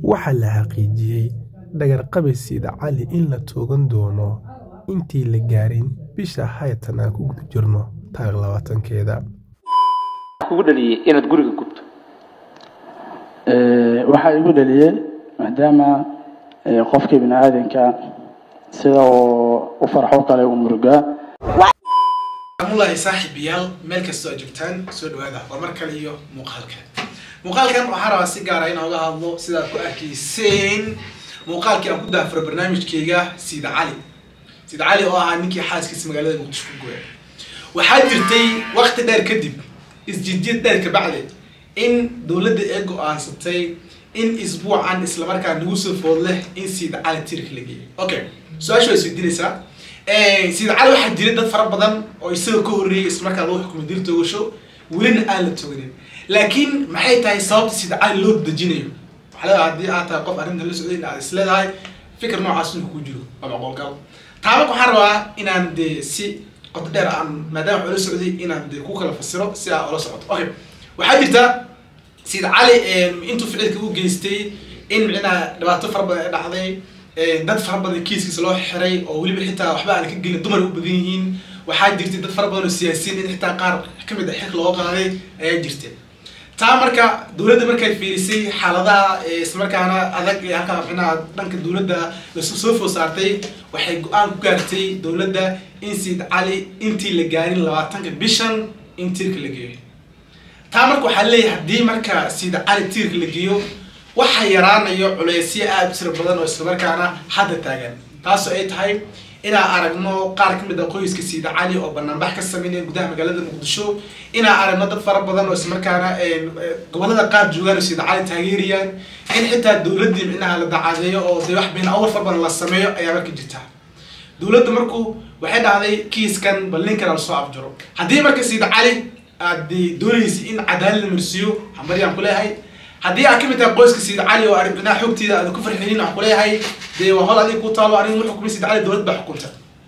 waxaa la xaqiijiyey dhagarqabe siida cali in la toogan doono intii la gaarin bisha hayatan aan ku guda jirno taariikh labaatankeeda kugu dhaliyey inaad guriga gubto waxaa igu dhaliyey maadaama qofkii bini aadanka sida uu u farxo kale u murugaa amulahi saaxiibayaal meel kastoo aad joogtaan soo dhawaada war mar kale iyo muuqaalkan muuqaalkan waxaan rabaa si gaara inaan uga hadlo sidaad ku arkayseen muuqaalkii aan ku daafuro barnaamijkeyga siida cali siida cali oo ahaa ninkii xaaskiisa magaalada muqdisho ku gooya waxaa jirtay waqti dheer kadib isjidyad dheer kabacdi in dowladda ee go-aansatay in isbuucan islamarkaa nagu soo food leh in siida cali tirka la geeyo okay su-aasha waa isweydiinaysaa siida cali waxaa jiray dad fara badan oo isaga ka horreeyay islamarkaa lagu xukumay dil toogasho welina aan la tooganin laakiin maxay tahay sababta siida cali loo dejinayo waxaa leedahay haddii aad tahay qof arrintan la socday in aad is leedahay fikir noocaas inuu ku jiro waa macquulgal taabak waxaan rabaa inaan dee si qoto dheer aan maadaama wax ula socday inaan dee ku kala fasiro si aa ula socoto okay waxaa jirta siida cali intuu ficilka u geystay in micnaha dhibaato fara badan ay dhacday dad fara badan kiiskiisa loo xiray oo weliba xitaa waxba aan ka gelin dumar u badan yihiin waxaa jirtay dad fara badan oo siyaasiyiin in xitaa qaar kamid a xilka loo qaaday ayaa jirta taa marka dowladda markay fiirisay xaaladaha islamarkaana adag ee halkaa micnaha dhanka dowladda lasu soo food saartay waxay go-aan ku gaartay dowladda in siid cali intii la gaarin labaatanka bishan in tiirka la geeyo taa marka waxaa leeyahay haddii marka siida cali tiirka la geeyo waxaa yaraanayo culeysyo aada u tiro badan oo islamarkaana hadda taagan taasoo ay tahay inaan aragno qaar ka mid a qoyska siida cali oo banaanbax ka sameynaya gudaha magaalada muqdisho inaan aragno dad fara badan oo islamarkaana gobolada qaar joogaan oo siida cali taageerayaan in xitaa dowladdii micnaha la dacadeeyo oo dee wax been awal fara badan la sameeyo ayaa marka jirta dowladda marku waxay dhahday kiiskan bal ninkan lasoo afjaro haddii marka siida cali aad doonaysa in cadaalad la marsiiyo hambaryaan ku leeyahay haddii aad kamid tahay qoyska siida cali oo arrinaa xogtiida aad ku farxinin waxaan kuleeyahay dee waa hol adiga ku taalo arrin wuxuu kumay siida cali dowlad baa xukunta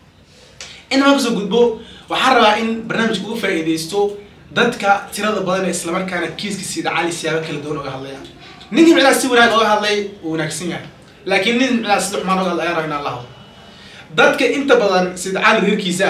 in maan kasoo gudbo waxaan rabaa in barnaamijka ugu faa'iidaysto dadka tirada badan ee islamarkaana kiiska siida cali siyaabo kala duwan oga hadlayaan ninkii micnaha si wanaag oga hadlay wuu wanaagsan yahay laakiin nin micnaha sida xumaan oga hadlay ayaan rabaa inaan la hadlo dadka inta badan siida cali reerkiisa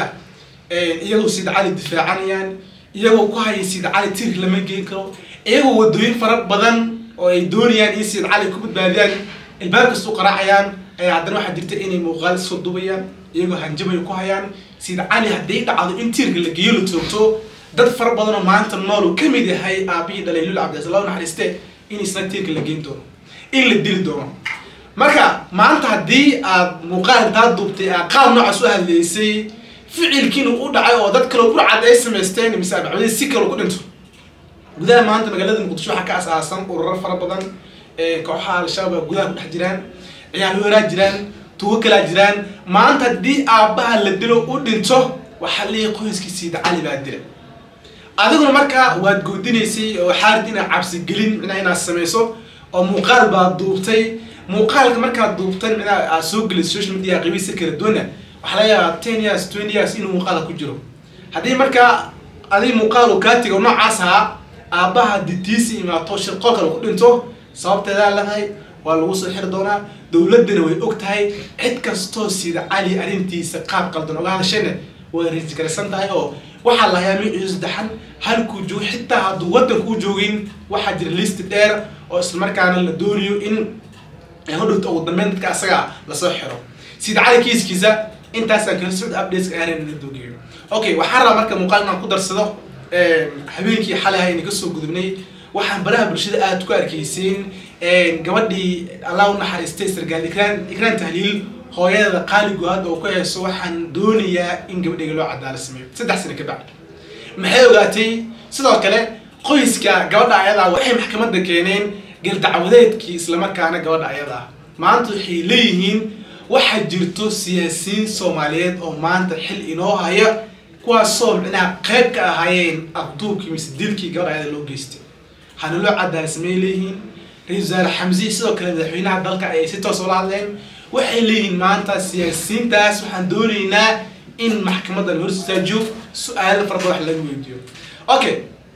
iyagoo siida cali difaacanayaan iyagoo ku haya siida cali tirk lama geen karo iyagoo wadooyin fara badan oo ay doonayaan in siida cali ku badbaadiyaan ilbaab kastuu qaraacayaan ayaa haddana waxaa jirta inay muuqaal soo dubayaan iyagoo hanjabay ku hayaan siida cali hadday dhacdo in tiirka la geeyo la toogto dad fara badan oo maanta nool uu kamid yahay aabihii dhalay lul cabdiasalaam naxariiste in isna tiirka la geen doono in la dili doono marka maanta haddii aad muuqaal intaa duubtay aad qaab noocaas u hadleysay ficilkiina u dhacay oo dad kaleo burcad ay samaysteen mise abacwade si kale ku dhinto gudaha maanta magaalada muqdisho waxaa ka asaasan ururar fara badan kooxaha al-shabaab gudaha ku dhex jiraan ciyaal weeraa jiraan tugo kalaa jiraan maanta haddii aabbaha la dilo u dhinto waxaa leeyahay qoyskii siida cali baa dila adiguna markaa waad goodinaysay oo xaarid inaad cabsigelin micnaha inaad samayso oo muuqaal baad duubtay muuqaalka markaad duubtan micnaha aad soo gelisay social media qabiisa kala duwana waxaa laga yaabaa ten years twenty years inuu muuqaala ku jiro haddii markaa adig muuqaal uu kaa tigo noocaas ahaa aabbaha ditiisi imaato shirqo kale ku dhinto sababteedaa leedahay waa lagu soo xiri doonaa dowladdana way og tahay cid kastoo sida cali arrintiisa qaab qaldan oga hadashayna way rajgaraysan tahay oo waxaa lahayaa miciisu saddexan halkuu joogo xitaa hadduu waddankuu joogin waxaa jira listi dheer oo islamarkaana la doonayo in hodhowta ugu dambeyn dadka asaga lasoo xiro sida cali kiiskiisa intaasaan kala socda updateska ayaan dogeeyo okay waxaan rabaa marka muuqaal inaan ku darsado habeenkii xalay ayna kasoo gudubnay waxaan baraha bulshada aada ku arkayseen gabadhii allah u naxariistay sargaal ikraan ikraan tahliil hooyada qaali go-aad oo ku hayso waxaan doonayaa in gabadhayga loo cadaala sameeyo saddex sano ka bacdi maxay ogaatay sidoo kale qoyska gabadha ayadaa waxay maxkamadda keeneen galdacwadeedkii islamarkaana gabadha ayadaa maanta waxay leeyihiin waxaa jirto siyaasiyiin soomaaliyeed oo maanta xil inoo haya kuwaasoo micnaha qayb ka ahaayeen abduubkii mise dilkii gabadha ayada loo geystay hana loo cadaala samey leeyihiin ra-isul wasaare xamsi sidoo kale madaxweynaha dalka ayay si toos ula hadleen waxay leeyihiin maanta siyaasiyiintaas waxaan doonaynaa in maxkamadda la hor istaajiyo su-aalo fara badan wax laga weydiiyo okay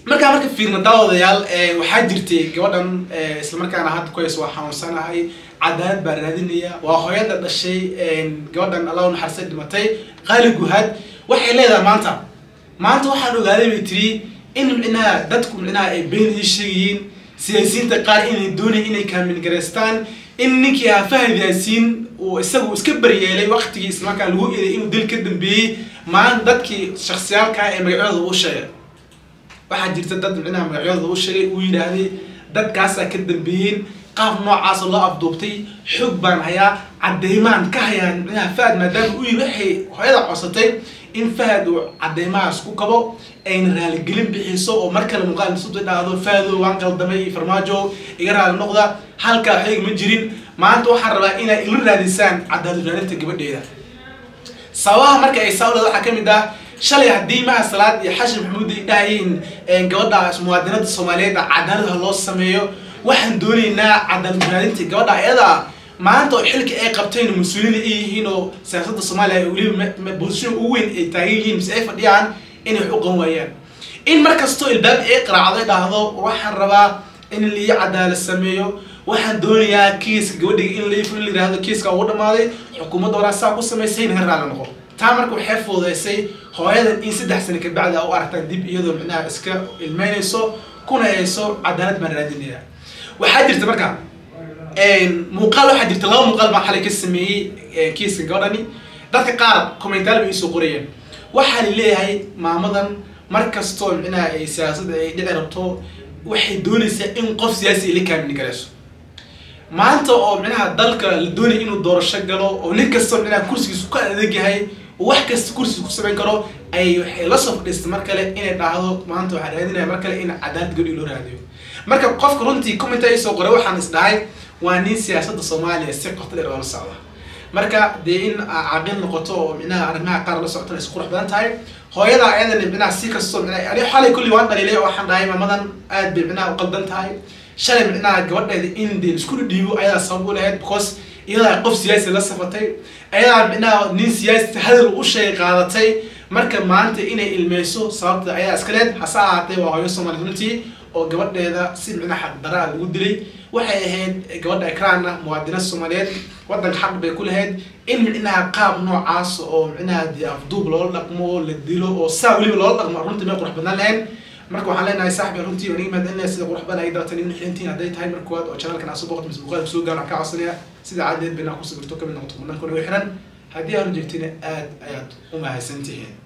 markaa marka fiirna daawadayaal waxaa jirtay gabadhan islamarkaana hadda kuhays waa xanuunsanahay cadaalad baa raadinaya waa hooyada dhashay gabadhan allah naxarisay dhimatay qaali guhaad waxay leedahay maanta maanta waxaan ogaaday bay tiri in micnaha dadku micnaha ay been ii sheegayiin siyaasiyiinta qaar inay doonaya inay kaamilgaraystaan in ninkii ahaa fahad yaasiin uu isagu iska baryeelay waqtigii islamarkaa lagu eeday inuu dil ka dambeeyey maanta dadkii shaksiyaalkaa ee magacyadooda u sheegay waxaa jirta dad micnaha magacyadooda u sheegay uu yidhaahday dadkaasaa ka dambeeyeen qaab noocaasa loo afduubtay xoog baan hayaa cadeymaan ka hayaan micnaha fahad maadaama u yiri waxay hooyada codsatay in fahad uu cadeymahaas ku kabo ayna raaligelin bixiso oo mar kale muuqaal isu dhahdo fahado waan qaldamay iyo farmaajo iga raali noqda halkaa xeeg ma jirin maanta waxaan rabaa inay ila raadisaan cadaalad raadinta gabadheeda sababaha marka ay saawlada waxaa kamid ah shalay haddii maha salaad iyo xashin maxamuud ay dhahayeen gabadha muwaadinada soomaaliyeed cadaaladaha loo sameeyo waxaan doonaynaa cadaalad raadinta gabadha ayada maanta oo xilka ay qabteen mas-uuliyiin ay yihiin oo siyaasadda soomaaliya weliba bosishin ugu weyn ay taagan yihiin mise ay fadhiyaan inay wax u qaban waayaan in markastoo ilbaab ay qaraacday dhahdo waxaan rabaa in lii cadaalad sameeyo waxaan doonayaa kiiska gabadhiga in laifo in la yihahdo kiiska ugu dhamaaday xukuumadda horaa saa ku samaysay naga raali noqo taa marka waxay fududeysay hooyadan in saddex sano kabacdi a u aragtaan dib iyadoo micnaha iska ilmeynayso kuna hayso cadaalad baan raadinaya waxaa jirta marka muuqaal waxaa jirta laba muuqaal baan xalay ka sameeyey kiiska gabadhani dadka qaar commentaal bay isoo qorayeen waxaa la leeyahay maamadan mar kastoo micnaha ay siyaasadda ay dhici rabto waxay doonaysaa in qof siyaasi ay la kaamini karayso maanta oo micnaha dalka la doonaya inuu doorasho galo oo nin kastoo micnaha kursigiisu ka adag yahay oo wax kasta kursiga ku samayn karo ay waxay la soo fadhiistay mar kale inay dhahdo maanta waxaa raadinaya mar kale in cadaalad gabdhi loo raadiyo marka qofka runtii comment ay soo qoray waxaan is dhahay waa nin siyaasadda soomaaliya si qoto dheer oola socda marka dee in caaqil noqoto oo micnaha arrimaha qaar la socotana isku qurux badan tahay hooyada ayadana micnaha si kastoo micnaha ani xalay kulli waan dhaliilay oo waxaan dhahay maamadan aad bay micnaha u qaldan tahay shalay micnaha gabadheeda in dee isku dhiibo ayadaa sabab u lahayd because iyadaa qof siyaasi la safatay ayadaa micnaha nin siyaasi hadal u sheegay qaadatay marka maanta inay ilmeyso sababta ayaa iska leed hase ahaatee waa hooyo soomaali runtii oo gabadheeda si micnaha xaqdaraa lagu dilay waxay ahayd gabadha ekraana muwaadina soomaaliyeed waddanka xaq bay ku lahayd in micnaha qaab noocaas oo micnaha dee afduub loola dhaqmo oo la dilo oo saa weliba loola dhaqmo runtii may qurux badnaan lahayn marka waxaan leenahay saaxibi runtii waa niga mahadcelinaya sida qurux badan ay daatan in xirintiin hadday tahay marka koowaad oo channelkan aad soo boqoto mise muuqaalka soo gaaro kaa codsanaya sida cadeed bayna ku sawirto kamid noqoto kumanaan kuna xiran haddii aanu jeegtina aad ayaad u mahadsantihiin